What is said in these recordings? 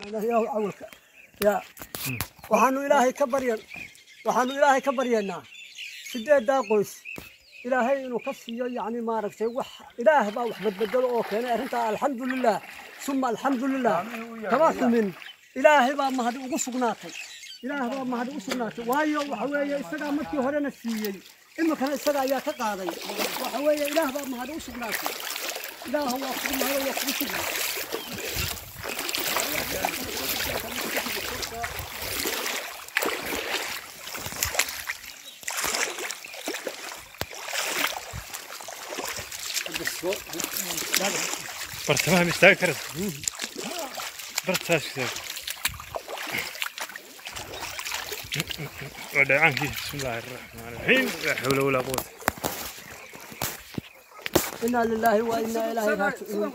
ilaahu awalka ya waxaanu ilaahay ka baryan waxaanu ilaahay ka baryaynaa sideedaa qoys ilaahay inuu ka siiyo yacni maaragtay wax ilaah baa wax badbedelo oo keenay arrintaa alxamdulilah suma alxamdulilah kama xumin ilaahay baa mahadi ugu sugnaatay ilaah baa mahadi u sugnaatay waayo waxa weeye isagaa markii horena siiyey iminkana isaga ayaa ka qaaday waxa weeye ilaah baa mahadi u sugnaatay ilaah waa kugu mahado waa kugu sugna bartamaha ma istaagi karas bartaas istaag waa dhacaankii bismi illaahi araxmaan iraxiim laa xawla walaa quwata inaa lilaahi wa inaa ilaahi raajicuun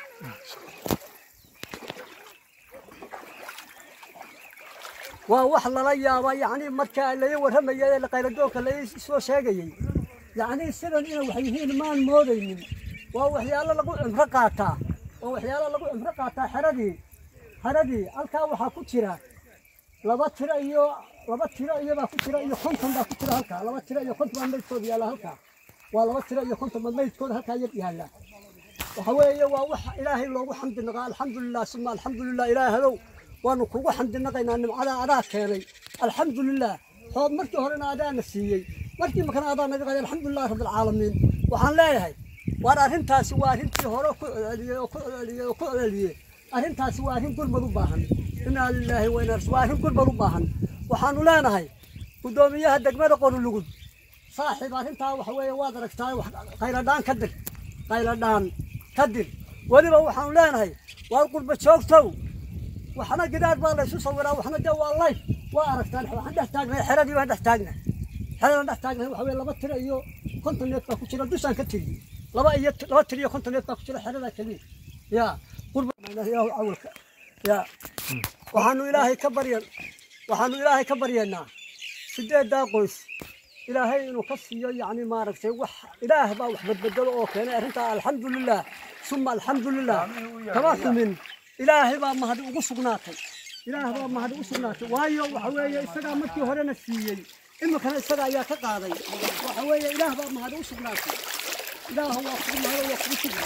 waa wax lala yaaba yacni marka laga warramayay ee qayladoonka laga soo sheegayey yacni sidan inay wax yihiin maan moodaynin waa waxyaalo lagu cimro qaataa waa waxyaalo lagu cimro qaataa xeradii xeradii halkaa waxaa ku jira laba tiro iyo laba tiro iyobaa ku jira iyo konton baa ku jira halkaa laba tiro iyo konton baa maydkooda yaalla halkaa waa laba tiro iyo konton baa maydkooda halkaa yar yaalla waxa weeye waa wax ilaahay loogu xamdi naqaa alxamdulilah suma alxamdulilah ilaahadow waanu kugu xamdi naqaynaa nimcadaa adaa keenay alxamdulilah xood markii horena adaana siiyey markii makana adaa naga qaday alxamdulilah rabbilcaalamiin waxaan leeyahay waar arrintaasi waa arrintii hore ku celceliyey oo ku celceliyey oo ku celceliyey arrintaasi waa arrin gurmad u baahan inaa lilaahi wa inaa waa arrin gurmad u baahan waxaanu leenahay guddoomiyaha degmada qorulugud saaxiib arrintaa waxa weeye waad aragtaa wax qayladhaan ka dir qayladhaan ka dir weliba waxaanu leenahay waar qurba joogtow waxna gidaad baa laysu sawiraa waxna dee waa layf waa aragtaan waxaan dhex taagnay xeradii baan dhex taagnay xeradaan dhex taagnay waxa weye laba tiro iyo konton neef baa ku jira dushaan ka tiriyey laba iyo laba tiro iyo konton neef baa ku jira xeradaa keliya ya qurba ilaahu awalka ya waxaanu ilaahay ka baryan waxaanu ilaahay ka baryaynaa sideedaa qoys ilaahay inuu ka siiyo yacni maaragtay wax ilaah baa wax badbedelo oo keenay arrintaa alxamdulilah suma alxamdulilah kama xumin ilaahay baa mahadi ugu sugnaatay ilaah baa mahadi u sugnaatay waayo waxa weeye isagaa markii horena siiyey iminkana isaga ayaa ka qaaday waxa weeye ilaah baa mahadi u sugnaatay ilaah waa kugu mahado waa kugu sugna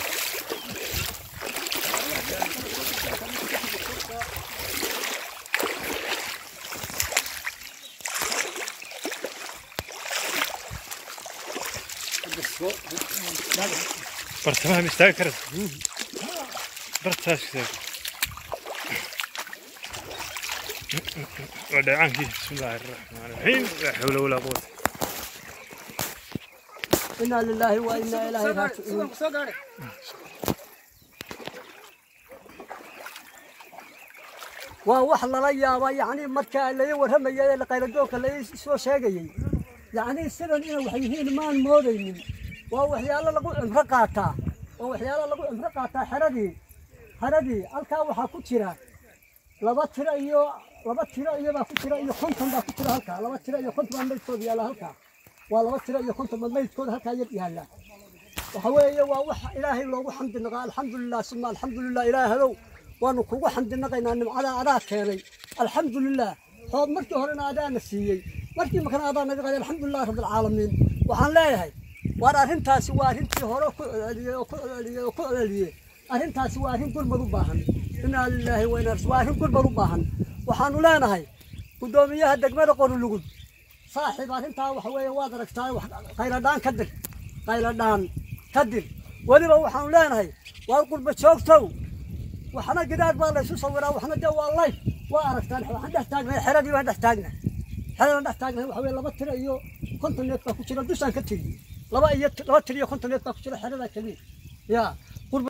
bartamaha ma istaagi karas bartaas istaag waa dhacaankii bismi illaahi araxmaan iraxiim laa xawla walaa quwata inaa lilaahi wa inaa ilaahi raajicuun waa wax lala yaaba yacni marka laga warramayay ee qayladoonka laga soo sheegayey yacni sidan inay wax yihiin maan moodaynin waa waxyaalo lagu cimro qaataa waa waxyaalo lagu cimro qaataa xeradii xeradii halkaa waxaa ku jira laba tiro iyo laba tiro iyobaa ku jira iyo konton baa ku jira halkaa laba tiro iyo konton baa maydkooda yaalla halkaa waa laba tiro iyo konton baa maydkooda halkaa yar yaalla waxa weeye waa wax ilaahay loogu xamdi naqaa alxamdulilah suma alxamdulilah ilaahadow waanu kugu xamdi naqaynaa nimcadaa adaa keenay alxamdulilah xood markii horena adaana siiyey markii makana adaa naga qaday alxamdulilah rabbilcaalamiin waxaan leeyahay waar arrintaasi waa arrintii hore ku celceliyey oo ku celceliyey oo ku celceliyey arrintaasi waa arrin gurmad u baahan inaa lilaahi wa inaa waa arrin gurmad u baahan waxaanu leenahay guddoomiyaha degmada qorulugud saaxiib arrintaa waxa weeye waad aragtaa wax qayladhaan ka dir qayladhaan ka dir weliba waxaanu leenahay waar qurba joogtow waxna gidaad baa laysu sawiraa waxna dee waa layf waa aragtaan waxaan dhex taagnay xeradii baan dhex taagnay xeradaan dhex taagnay waxa weye laba tiro iyo konton neef baa ku jira dushaan ka tiriyey laba iyo laba tiro iyo konton neef baa ku jira xeradaa keliya ya